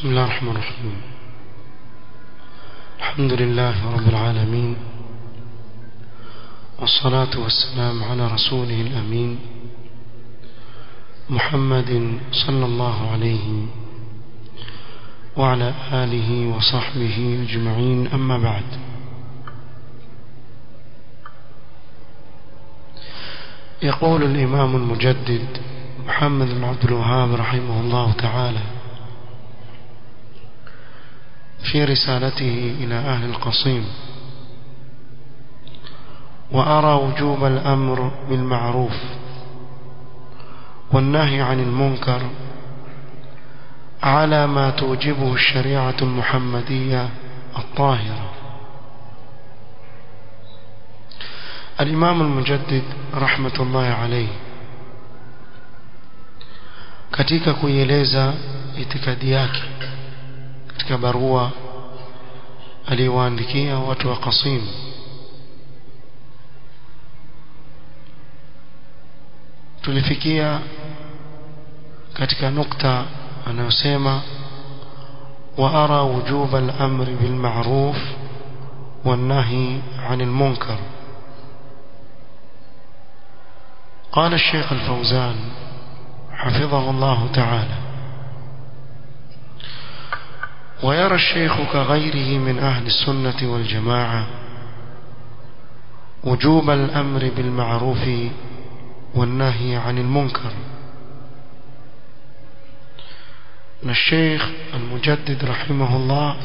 بسم الله الرحمن الرحيم الحمد لله رب العالمين والصلاة والسلام على رسوله الأمين محمد صلى الله عليه وعلى آله وصحبه أجمعين أما بعد يقول الإمام المجدد محمد بن عبد الوهاب رحمه الله تعالى في رسالته إلى أهل القصيم وأرى وجوب الأمر بالمعروف والنهي عن المنكر على ما توجبه الشريعة المحمدية الطاهرة الإمام المجدد رحمة الله عليه katika kuieleza itikadi yake katika barua aliyowaandikia watu wa Qasim tulifikia katika nukta anayosema wa ara wujuba al-amr bil ma'ruf wan nahi 'anil munkar قال الشيخ الفوزان حفظه الله تعالى ويرى الشيخ كغيره من أهل السنة والجماعة وجوب الأمر بالمعروف والنهي عن المنكر الشيخ المجدد رحمه الله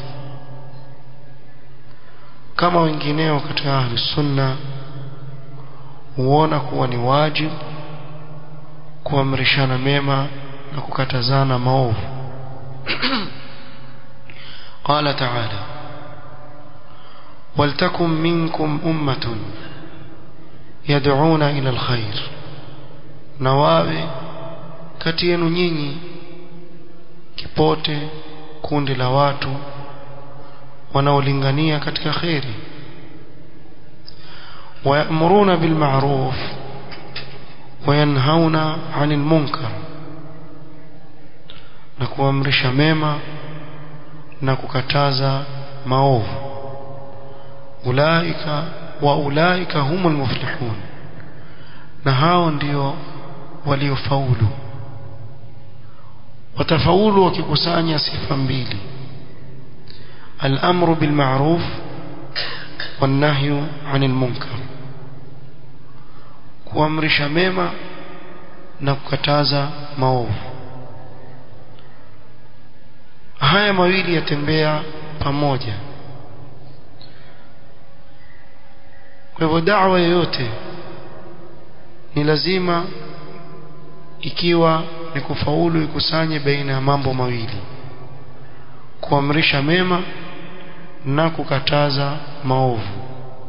كما wengineo katika ahli sunna huona kuwa ni wajibu kuamrishana mema na kukatazana maovu قال تعالى ولتكن منكم أمة يدعون إلى الخير نواوي katienu nyinyi kipote kundi la watu wanaolingania katika kheri ويأمرون بالمعروف وينهون عن المنكر na kuamrisha mema na kukataza maovu ulaika wa ulaika humul muflihun na hao ndio waliofaulu watafaulu wakikusanya sifa mbili الامر بالمعروف والنهي عن المنكر kuamrisha mema na kukataza maovu haya mawili yatembea pamoja kwa hivyo da'wa yoyote ni lazima ikiwa ni kufaulu ikusanye baina ya mambo mawili kuamrisha mema na kukataza maovu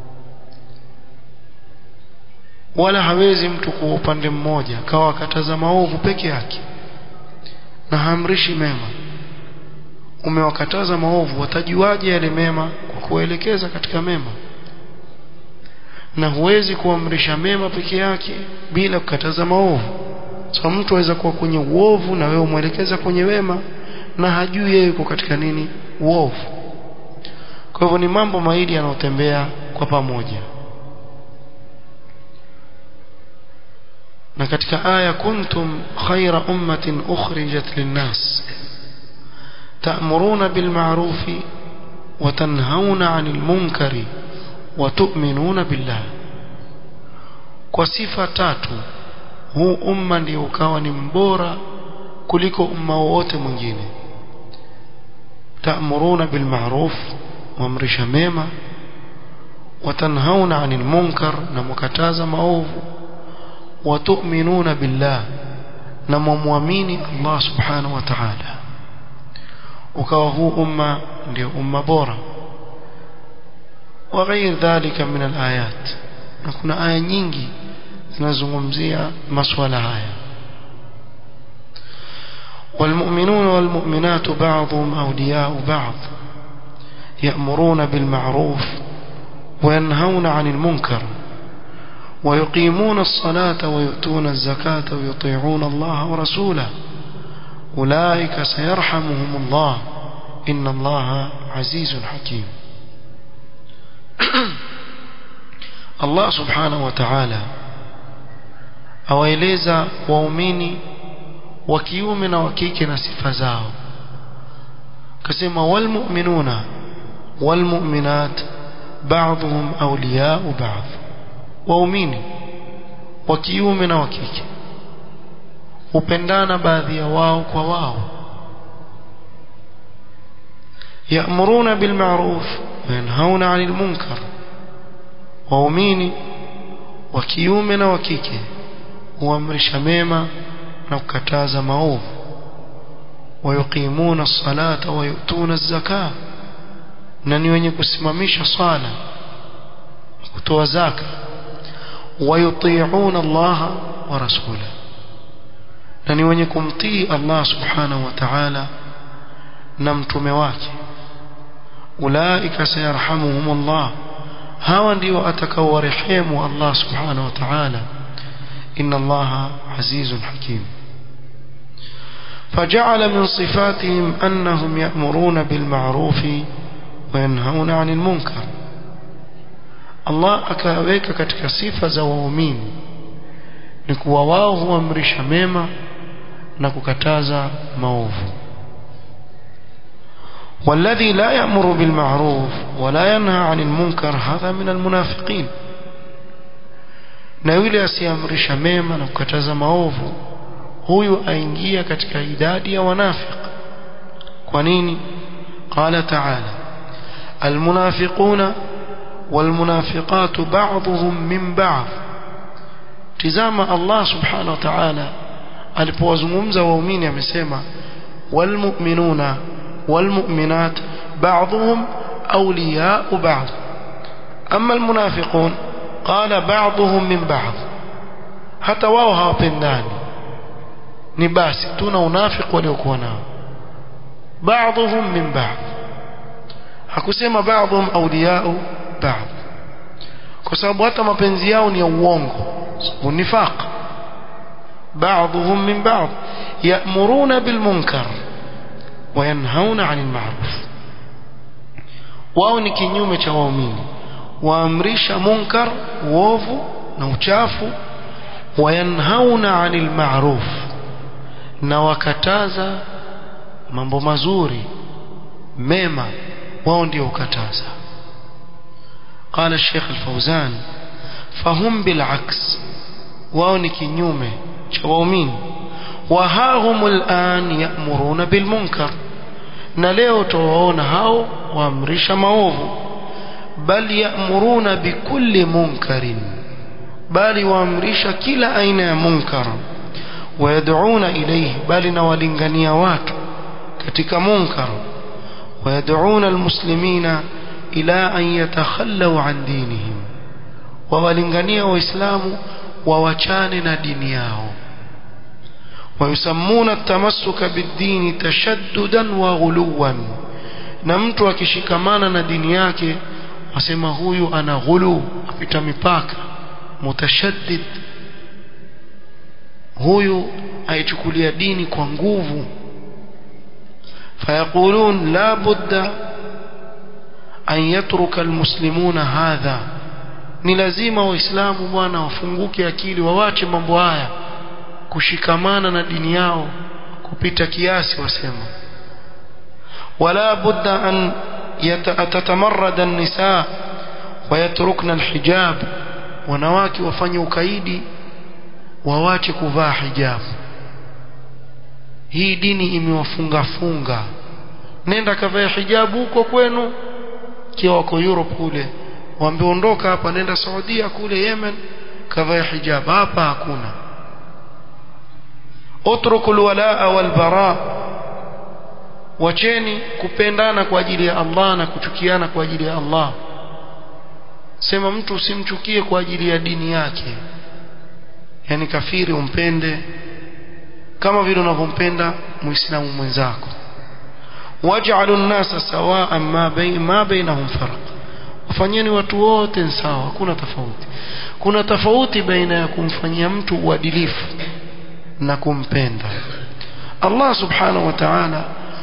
wala hawezi mtu kwa upande mmoja akawa akataza maovu peke yake na haamrishi mema umewakataza maovu watajuaje yale mema kwa kuelekeza katika mema na huwezi kuamrisha mema peke yake bila kukataza maovu so mtu aweza kuwa kwenye uovu na wewe umwelekeza kwenye wema na hajui yeye yuko katika nini uovu kwa hivyo ni mambo mawili yanayotembea kwa pamoja na katika aya kuntum khaira ummatin ukhrijat linnas ta'muruna bil ma'ruf wa tanhauna 'anil munkari wa tu'minuna billah kwa sifa tatu huu umma ndio ukawa ni mbora kuliko umma wote mwingine ta'muruna bil ma'ruf muamrisha mema wa tanhauna 'anil munkar na mukataza maovu وتؤمنون بالله نمؤمنين الله سبحانه وتعالى ukawa huu umma ndio umma bora وغير ذلك من الآيات na kuna aya nyingi zinazungumzia masuala haya والمؤمنون والمؤمنات بعضهم أولياء بعض يأمرون بالمعروف وينهون عن المنكر ويقيمون الصلاة ويؤتون الزكاة ويطيعون الله ورسوله أولئك سيرحمهم الله inna allaha azizun hakim Allah subhanahu wa ta'ala awaeleza waumini wa kiume na wa kike na sifa zao kasema walmu'minuna walmu'minat ba'dhum awliya'u ba'd waumini wa kiume na wa kike hupendana baadhi ya wao kwa wao ya'muruna bil ma'ruf wa yanhauna 'anil munkar waumini wa kiume na wa kike huamrisha mema na kukataza maovu wayuqimuna as-salata wa yu'tuna az-zakah na ni wenye kusimamisha swala kutoa zaka wayuti'una Allah wa rasulahu na ni wenye kumtii Allah subhanahu wa ta'ala na mtume wake ulaika sayarhamuhumullah hawa ndio atakaowarehemu Allah subhanahu wa ta'ala inna Allah azizun hakim فجعل من صفاتهم أنهم يأمرون بالمعروف وينهون عن المنكر الله akaweka katika sifa za waumini ni kuwa wao huamrisha mema na kukataza maovu والذي لا يأمر بالمعروف ولا ينهى عن المنكر هذا من المنافقين na yule asiamrisha mema na kukataza maovu huyu aingia katika idadi ya wanafiq kwa nini qala ta'ala almunafiquna walmunafiqatu ba'dhum min ba'd tizama Allah subhanahu wa ta'ala alipowazungumza waumini amesema walmu'minuna والمؤمنات بعضهم أولياء بعض أما المنافقون قال بعضهم من بعض حتى wao hawapendani ni basi tuna unafiki waliokuwa nao بعضهم من بعض hakusema بعضهم أولياء بعض kwa sababu hata mapenzi yao ni ya uongo unifaq بعضهم من بعض يأمرون بالمنكر وينهون عن المعروف wao ni kinyume cha waumini waamrisha munkar uovu na uchafu wayanhauna anil ma'ruf na wakataza mambo mazuri mema wao ndio ukataza قال الشيخ الفوزان فهم بالعكس wao ni kinyume cha waumini وها هم الآن يأمرون بالمنكر na leo tuwaona hao waamrisha maovu bal ya'muruna bikulli munkarin bali waamrisha kila aina ya munkar wayad'una ilayhi bali na walingania watu katika munkar wayad'una almuslimina ila an yatakhallaw an dinihim wawalingania waislamu wawachane na dini yao ويسمون التمسك بالدين تشددا وغلوا na mtu akishikamana na dini yake wasema huyu ana ghulu apita mipaka mutashaddid huyu aichukulia dini kwa nguvu fayaqulun la budda an yatruka almuslimuna hadha ni lazima waislamu bwana wafunguke akili wawache mambo haya kushikamana na dini yao kupita kiasi wasema wala budda an tatamarrada an-nisa wayatrukna al-hijab wanawake wafanye ukaidi wawache kuvaa hijabu hii dini imewafunga funga nenda kavaa hijabu huko kwenu kiwa wako Europe kule wameondoka hapa nenda Saudia kule Yemen kavaa hijab hapa hakuna اتركوا الولاء والبراء wacheni kupendana kwa ajili ya Allah na kuchukiana kwa ajili ya Allah sema mtu usimchukie kwa ajili ya dini yake yani kafiri umpende kama vile unavyompenda muislamu mwenzako waj'alu an-nasa sawa'an ma bain ma bainahum farq wafanyeni watu wote sawa hakuna tofauti kuna tofauti baina ya kumfanyia mtu uadilifu na kumpenda Allah subhanahu wa ta'ala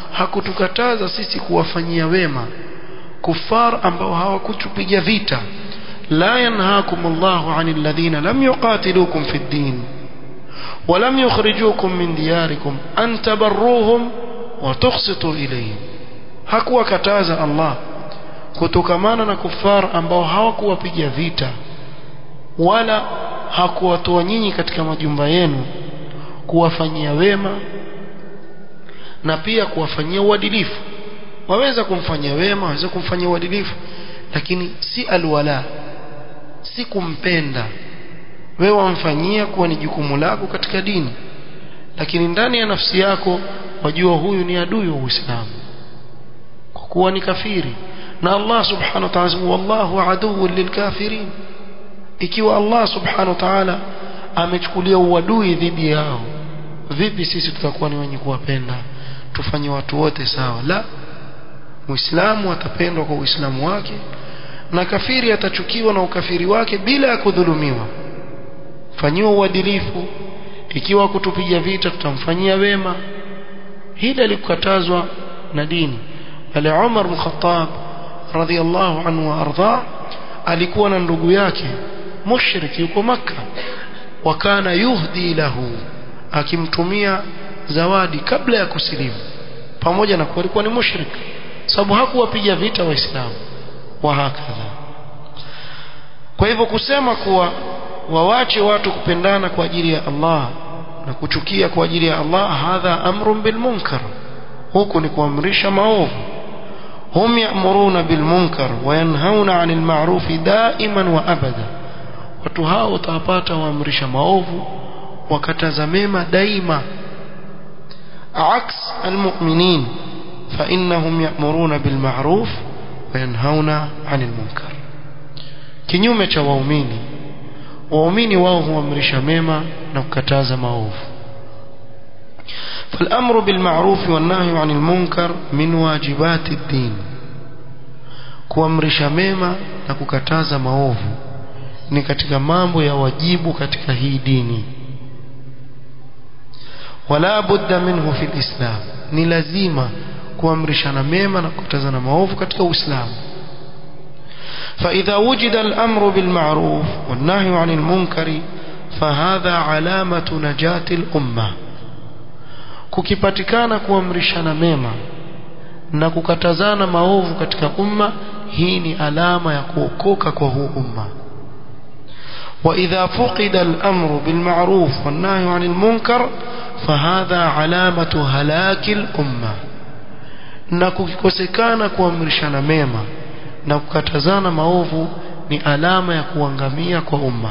hakutukataza sisi kuwafanyia wema kufar ambao hawakutupiga vita la yanhaakum Allahu 'anil ladhina lam yuqatilukum fid din ولم يخرجوكم من دياركم أن تبروهم وتقسطوا إليهم hakuwa kataza Allah kutokamana na kufar ambao hawakuwapiga vita wala hakuwatoa nyinyi katika majumba yenu kuwafanyia wema na pia kuwafanyia uadilifu waweza kumfanyia wema waweza kumfanyia uadilifu lakini si alwala si kumpenda wewe wamfanyia kuwa ni jukumu lako katika dini lakini ndani ya nafsi yako wajua huyu ni adui wa Uislamu kwa kuwa ni kafiri na Allah subhanahu wa ta'ala wallahu aduwwun lilkafirin ikiwa Allah subhanahu wa ta'ala amechukulia uadui dhidi yao vipi sisi tutakuwa ni wenye kuwapenda tufanye watu wote sawa la muislamu atapendwa kwa uislamu wake na kafiri atachukiwa na ukafiri wake bila ya kudhulumiwa fanyiwa uadilifu ikiwa kutupiga vita tutamfanyia wema hili alikukatazwa na dini bali Umar bin Khattab radhiyallahu anhu wa arda alikuwa na ndugu yake mushrik yuko maka wakana yuhdi lahu akimtumia zawadi kabla ya kusilimu pamoja na kuwa alikuwa ni mushrik sababu hakuwapiga vita waislamu wa hakadha kwa hivyo kusema kuwa wawache watu kupendana kwa ajili ya Allah na kuchukia kwa ajili ya Allah hadha amrun bil munkar huku ni kuamrisha maovu hum ya'muruna bil munkar wa yanhauna 'anil ma'ruf da'iman wa abada watu hao utawapata waamrisha maovu wakataza mema daima عكس المؤمنين فإنهم يأمرون بالمعروف وينهون عن المنكر kinyume cha waumini waumini wao huamrisha mema na kukataza maovu فالأمر بالمعروف والنهي عن المنكر من واجبات الدين kuamrisha mema na kukataza maovu ni katika mambo ya wajibu katika hii dini wala budda minhu fi alislam ni lazima kuamrishana mema na kukatazana maovu katika uislamu فإذا وجد الأمر بالمعروف والنهي عن المنكر فهذا علامة نجاة الأمة kukipatikana kuamrishana mema na kukatazana maovu katika umma hii ni alama ya kuokoka kwa huu umma وإذا فقد الأمر بالمعروف والنهي عن المنكر فهذا علامة هلاك الأمة na kukikosekana kuamrishana mema na kukatazana maovu ni alama ya kuangamia kwa umma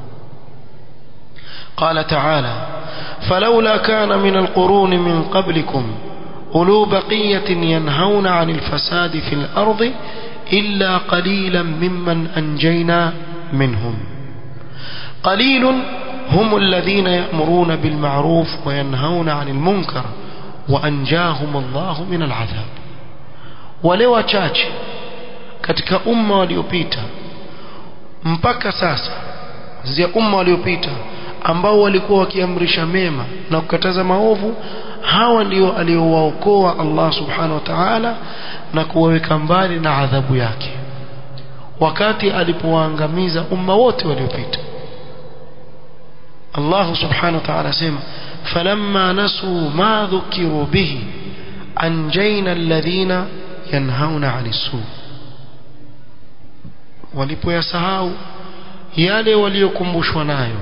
قال تعالى فلولا كان من القرون من قبلكم أولو بقية ينهون عن الفساد في الأرض إلا قليلا ممن أنجينا منهم قليل هم الذين يأمرون بالمعروف وينهون عن المنكر وأنجاهم الله من العذاب ولو chache katika umma waliopita mpaka sasa zia umma waliopita ambao walikuwa wakiamrisha mema na kukataza maovu hawa ndio aliowaokoa Allah subhanahu wa ta'ala na kuwaweka mbali na adhabu yake wakati alipowaangamiza umma wote waliopita Allah subhanahu wa ta'ala sema falamma nasu ma dhukiru bihi anjayna alladhina yanhauna 'anis su walipoyasahau yale waliokumbushwa nayo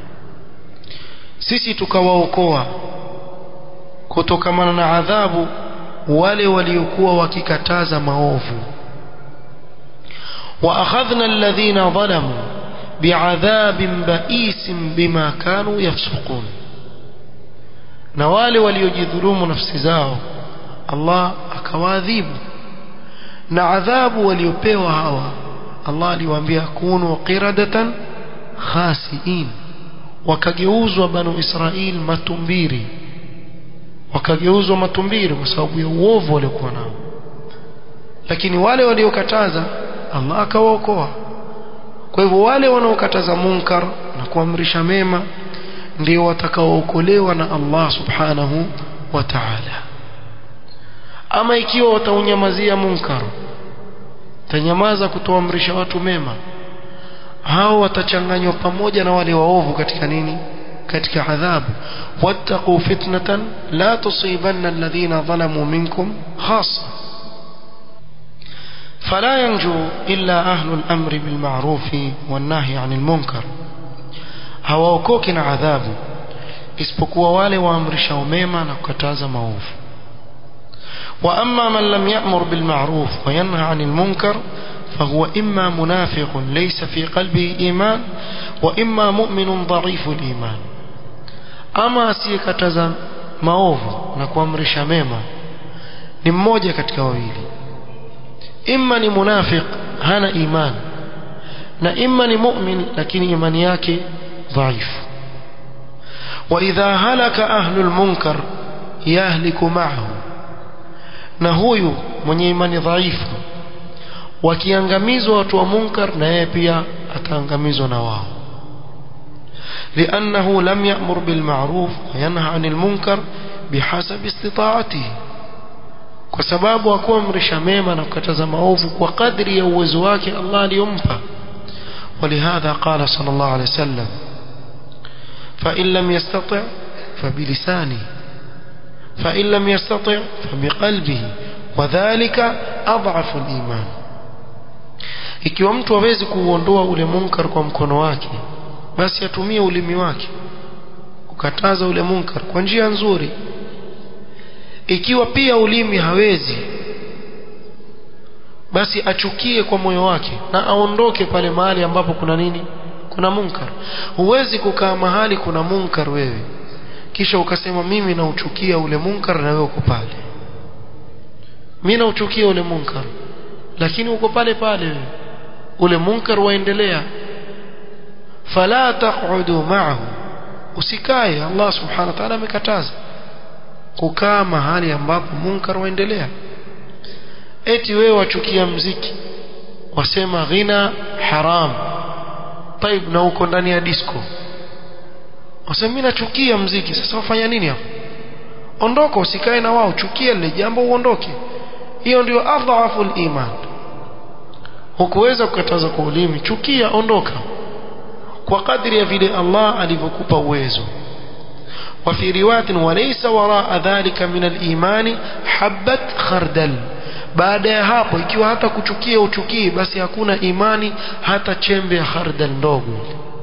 sisi tukawaokoa kutokamana na adhabu wale waliokuwa wakikataza maovu wa akhadhna alladhina zalamu bi'adhabin ba'is bima kanu yafsukun na wale waliojidhulumu nafsi zao Allah akawaadhibu na adhabu waliopewa hawa Allah aliwaambia kunu qiradatan khasiin wakageuzwa banu Israil matumbiri wakageuzwa matumbiri kwa sababu ya uovu waliokuwa nao lakini wale waliokataza Allah akawaokoa kwa hivyo wale wanaokataza munkar na kuamrisha mema ndio watakaookolewa na Allah subhanahu wa ta'ala ama ikiwa wataunyamazia munkar tanyamaza kutoamrisha watu mema hao watachanganywa pamoja na wale waovu katika nini katika adhabu wattaqu fitnatan la tusibanna alladhina zalamu minkum khassa فلا ينجو إلا أهل الأمر بالمعروف والنهي عن المنكر hawaokoki na adhabu isipokuwa wale waamrishao mema na kukataza maovu واما من لم يأمر بالمعروف وينهى عن المنكر فهو إما منافق ليس في قلبه إيمان وإما مؤمن ضعيف الإيمان أما asiyekataza maovu na kuamrisha mema ni mmoja katika wawili imma ni munafiq hana iman na imma ni mu'min lakini imani yake dhaifu واذا هلك اهل المنكر يهلك معه na huyu mwenye imani dhaifu wakiangamizwa watu wa munkar na yeye pia ataangamizwa na wao لأنه لم يأمر بالمعروف وينهى عن المنكر بحسب استطاعته kwa sababu hakuamrisha mema na kukataza maovu kwa kadri ya uwezo wake Allah aliyompa ولهذا قال صلى الله عليه وسلم فإن لم يستطع فبلسانه فإن لم يستطع فبقلبه وذلك أضعف الإيمان ikiwa mtu hawezi kuuondoa ule munkar kwa mkono wake basi atumie ulimi wake kukataza ule munkar kwa njia nzuri ikiwa pia ulimi hawezi basi achukie kwa moyo wake na aondoke pale mahali ambapo kuna nini kuna munkar huwezi kukaa mahali kuna munkar wewe kisha ukasema mimi nauchukia ule munkar na wewe uko pale mimi nauchukia ule munkar lakini uko pale pale wewe ule munkar waendelea fala taqudu ma'ahu usikae Allah subhanahu wa ta'ala amekataza kukaa mahali ambapo munkar waendelea eti wewe wachukia mziki wasema ghina haram taib na uko ndani ya disco wasema mimi nachukia mziki sasa wafanya nini hapo ondoka usikae na wao chukia lile jambo uondoke hiyo ndio adhafu iman hukuweza kukataza kwa ulimi chukia ondoka kwa kadri ya vile Allah alivyokupa uwezo وفي رواية وليس وراء ذلك من الإيمان حبة خردل baada ya hapo ikiwa hata kuchukia uchukii basi hakuna imani hata chembe ya khardal ndogo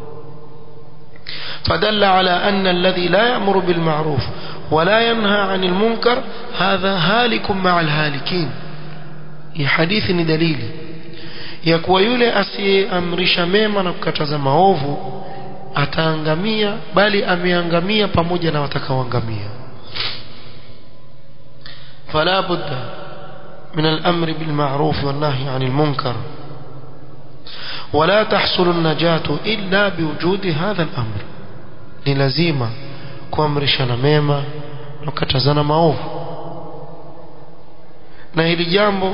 فدل على أن الذي لا يأمر بالمعروف ولا ينهى عن المنكر هذا هالك مع الهالكين hii hadithi ni dalili ya kuwa yule asiyeamrisha mema na kukataza maovu ataangamia bali ameangamia pamoja na watakaoangamia fala budda من الأمر بالمعروف والنهي عن المنكر ولا تحصل النجاة إلا بوجود هذا الأمر للزيمة kuamrishana mema na kukatazana maovu na hili jambo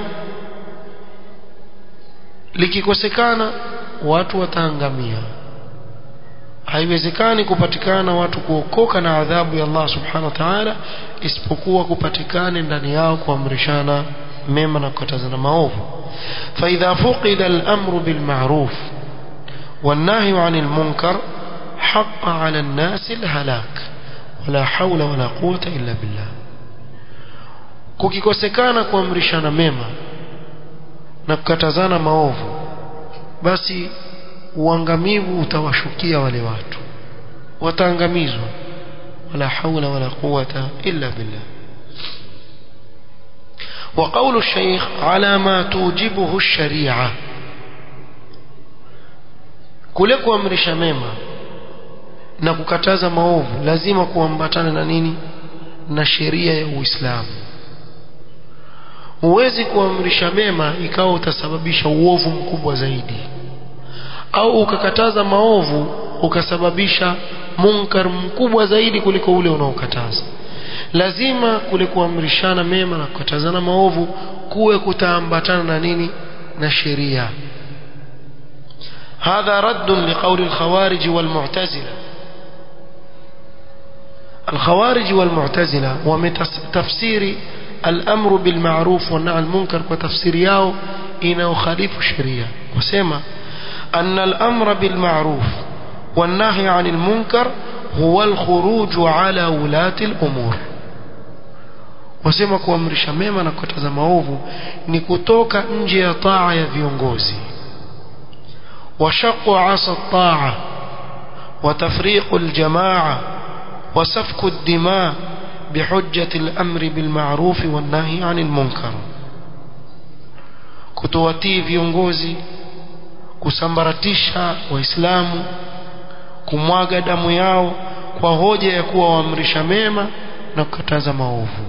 likikosekana watu wataangamia haiwezekani kupatikana watu kuokoka na adhabu ya Allah subhanahu wa ta'ala isipokuwa kupatikane ndani yao kuamrishana mema na kukatazana maovu فإذا فقد الأمر بالمعروف والنهي عن المنكر حق على الناس الهلاك ولا حول ولا قوة إلا بالله kukikosekana kuamrishana mema na kukatazana maovu basi uangamivu utawashukia wale watu wataangamizwa wala haula wala quwata illa billah وقول الشيخ على ما توجبه الشريعة kule kuamrisha mema na kukataza maovu lazima kuambatana na nini na sheria ya Uislamu huwezi kuamrisha mema ikawa utasababisha uovu mkubwa zaidi au ukakataza maovu ukasababisha munkar mkubwa zaidi kuliko ule unaokataza lazima kule kuamrishana mema na kukatazana maovu kuwe kutaambatana na nini na sheria هذا رد لقول الخوارج والمعتزلة الخوارج والمعتزلة ومتفسير al-amru bil ma'ruf wa nahy al-munkar kwa tafsiri yao inayokhalifu sheria wasema anna al-amra bil ma'ruf wa nahy 'anil munkar huwa al-khuruj 'ala ulati al-umur wasema kuamrisha mema na kukataza maovu ni kutoka nje ya taa ya viongozi وشق عصا الطاعة وتفريق الجماعة وسفك الدماء بحجة الأمر بالمعروف والنهي عن المنكر kutowatii viongozi kusambaratisha waislamu kumwaga damu yao kwa hoja ya kuwa waamrisha mema na kukataza maovu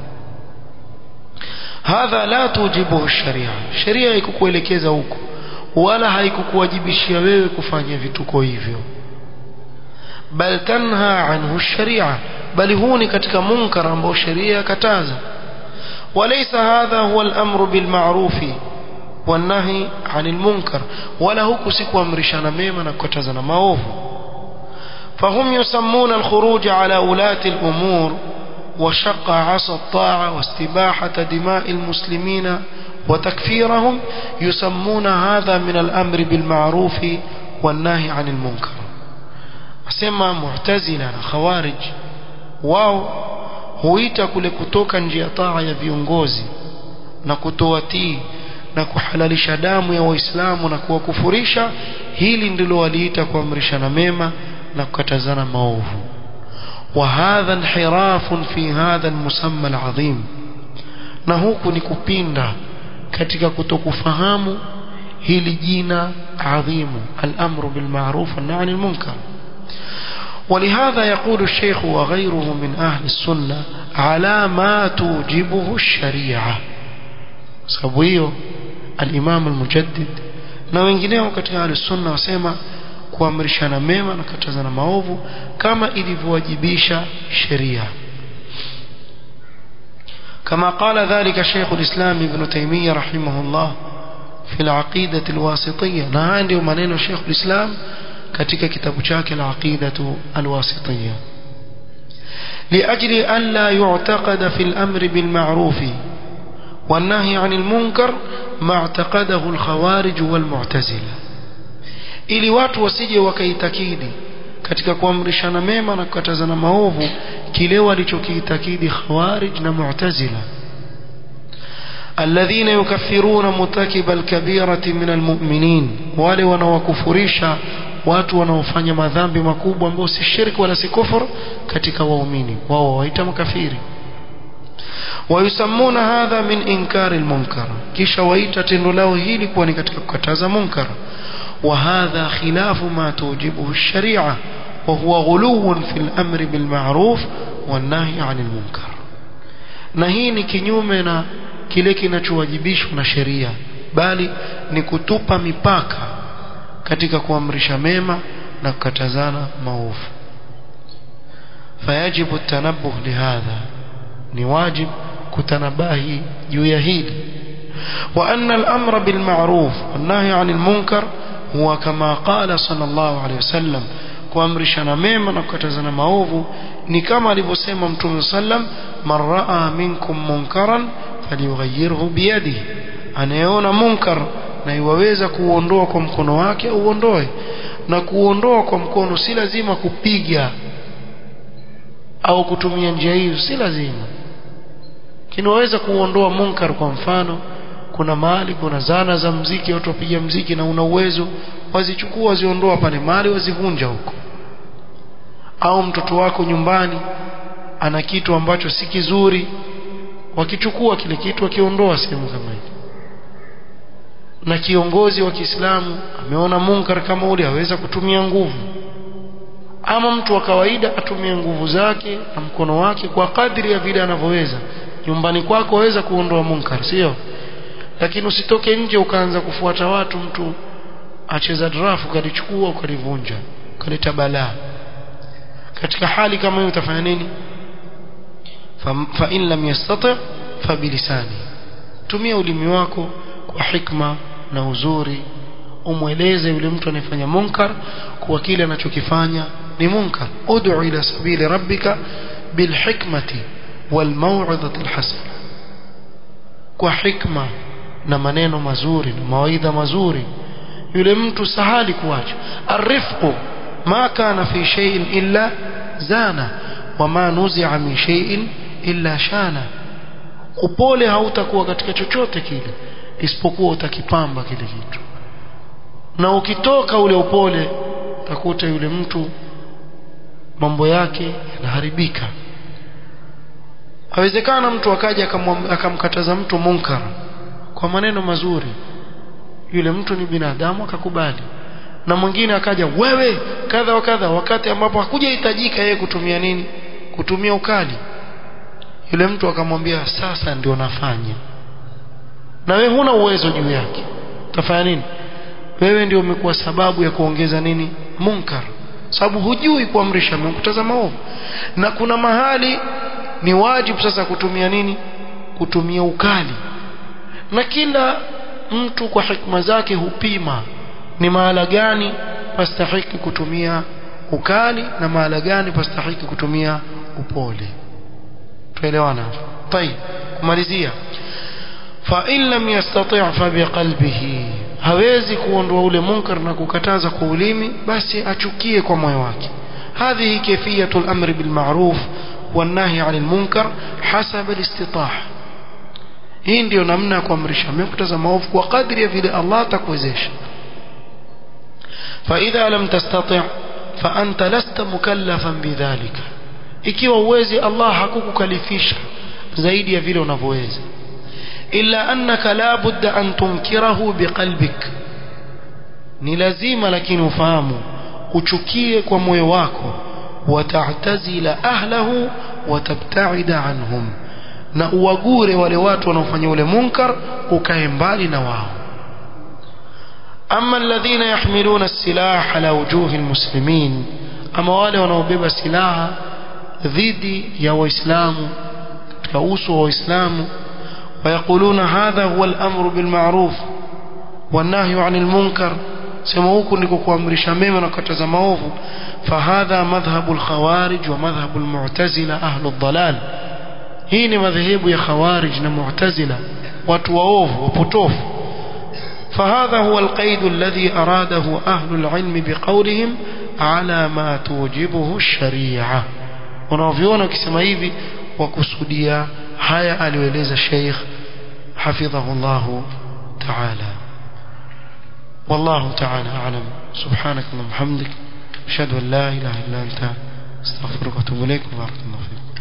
hadha la tujibuhu sharia sheria haikukuelekeza huko wala haikukuwajibishia wewe kufanya vituko hivyo bal tanha anhu sharia bali huu ni katika munkar ambao sheria yakataza walaysa hadha huwa al-amru bil ma'rufi والنهي عن المنكر ولا huku si kuamrishana mema na kukatazana maovu فهم يسمون الخروج على ولاة الأمور وشق عصا الطاعة واستباحة دماء المسلمين وتكفيرهم يسمون هذا من الأمر بالمعروف والنهي عن المنكر asema mu'tazila na khawarij wao huita kule kutoka nje ya taa ya viongozi na kutoatii na kuhalalisha damu ya waislamu na kuwakufurisha hili ndilo waliita kuamrishana mema na kukatazana maovu وهذا انحراف في هذا المسمى العظيم na huku ni kupinda katika kutokufahamu hili jina adhimu al-amru bil ma'ruf wan nahy anil munkar ولهذا يقول الشيخ وغيره من أهل السنة على ما توجبه الشريعة سبويه الإمام المجدد na wengineo katika ahli sunna wasema kuamrishana mema na kukatazana maovu kama ilivyowajibisha sheria كما قال ذلك شيخ الإسلام ابن تيمية رحمه الله في العقيدة الواسطية na haya ndio maneno Sheikh al-Islam katika kitabu chake al-Aqida al-Wasitiyya لأجل أن لا يعتقد في الأمر بالمعروف والنهي عن المنكر ما اعتقده الخوارج والمعتزلة ili watu wasije wakaitakidi katika kuamrishana mema na kukatazana maovu kile walichokiitakidi khawarij na mu'tazila alladhina yukaffiruna mutakiba alkabirati min almu'minin wale wanaokufurisha watu wanaofanya madhambi makubwa ambao si shirki wala si kufur katika waumini wao waita makafiri wayusammuna hadha min inkari almunkar kisha waita tendo lao hili kuwa ni katika kukataza munkar وهذا خلاف ما توجبه الشريعة وهو غلو في الأمر بالمعروف والنهي عن المنكر نهيني kinyume kile kinachowajibishwa na sheria bali ni kutupa mipaka katika kuamrisha mema na kukatazana maovu فيجب التنبه لهذا ni wajib kutanabahi juu ya hili وأن الأمر بالمعروف والنهي عن المنكر هو كما قال صلى الله عليه وسلم kuamrishana mema na kukatazana maovu ni kama alivyosema mtume sallam man raa minkum munkaran falyughayyirhu biyadihi anayeona munkar na iwaweza kuuondoa kwa mkono wake uondoe na kuondoa kwa mkono si lazima kupiga au kutumia njia hiyo si lazima kinaweza kuondoa munkar kwa mfano kuna mahali kuna zana za mziki watu wapiga mziki na una uwezo wazichukua waziondoa pale mahali wazivunja huko au mtoto wako nyumbani ana kitu ambacho si kizuri wakichukua kile kitu wakiondoa sehemu kama hii na kiongozi wa Kiislamu ameona munkar kama ule aweza kutumia nguvu ama mtu wa kawaida atumie nguvu zake na mkono wake kwa kadri ya vile anavyoweza nyumbani kwako waweza kuondoa munkar sio lakini usitoke nje ukaanza kufuata watu mtu acheza drafu ukalichukua ukalivunja ukaleta balaa katika hali kama hiyo utafanya nini fa in lam yastati fa bilisani tumia ulimi wako kwa hikma na uzuri umweleze yule mtu anayefanya munkar kuwa kile anachokifanya ni munkar ud'u ila sabili rabbika bilhikmati walmaw'izati alhasana kwa hikma na maneno mazuri na mawaidha mazuri yule mtu sahali kuacha arifqu ma kana fi shay'in illa zana wama nuzi'a min shay'in illa shana upole hautakuwa katika chochote kile isipokuwa utakipamba kile kitu na ukitoka ule upole utakuta yule mtu mambo yake yanaharibika awezekana mtu akaja akamkataza mtu munkar kwa maneno mazuri yule mtu ni binadamu akakubali na mwingine akaja wewe kadha wa kadha wakati ambapo hakujahitajika yeye kutumia nini kutumia ukali yule mtu akamwambia sasa ndio nafanya na wewe huna uwezo juu yake utafanya nini wewe ndio umekuwa sababu ya kuongeza nini munkar sababu hujui kuamrisha mkutaza maovu na kuna mahali ni wajibu sasa kutumia nini kutumia ukali na kila mtu kwa hikma zake hupima ni mahala gani pastahiki kutumia ukali na mahala gani pastahiki kutumia upole tuelewana طيب kumalizia fa in lam yastati' fa biqalbihi hawezi kuondoa ule munkar na kukataza kwa ulimi basi achukie kwa moyo wake هذه كيفية الأمر بالمعروف والنهي عن المنكر حسب الاستطاعة hii ndio namna ya kuamrisha mekutaza maovu kwa kadri ya vile Allah atakuwezesha فإذا لم تستطع فأنت لست مكلفا بذلك ikiwa uwezi Allah hakukukalifisha zaidi ya vile unavyoweza illa annaka la budda an tunkirahu biqalbik ni lazima lakini ufahamu uchukie kwa moyo wako wata'tazila ahlahu watabta'ida anhum na uwagure wale watu wanaofanya ule munkar ukae mbali na wao ama alladhina yahmiluna as-silah ala wujuhi almuslimin ama wale wanaobeba silaha dhidi ya waislamu katika uso wa waislamu ويقولون هذا هو الأمر بالمعروف والنهي عن المنكر sema huku ndiko kuamrisha mema na kukataza maovu fahadha madhhabu alkhawarij wa madhhabu almu'tazila ahlu dhalal hii ni madhehebu ya khawarij na mu'tazila watu waovu wapotofu فهذا هو القيد الذي أراده أهل العلم بقولهم على ما توجبه الشريعة ونوفيون كسما hivi wakusudia haya aliyoeleza Sheikh حفظه الله تعالى والله تعالى أعلم سبحانك اللهم وبحمدك أشهد أن لا إله إلا أنت استغفرك وأتوب إليك وبارك الله فيك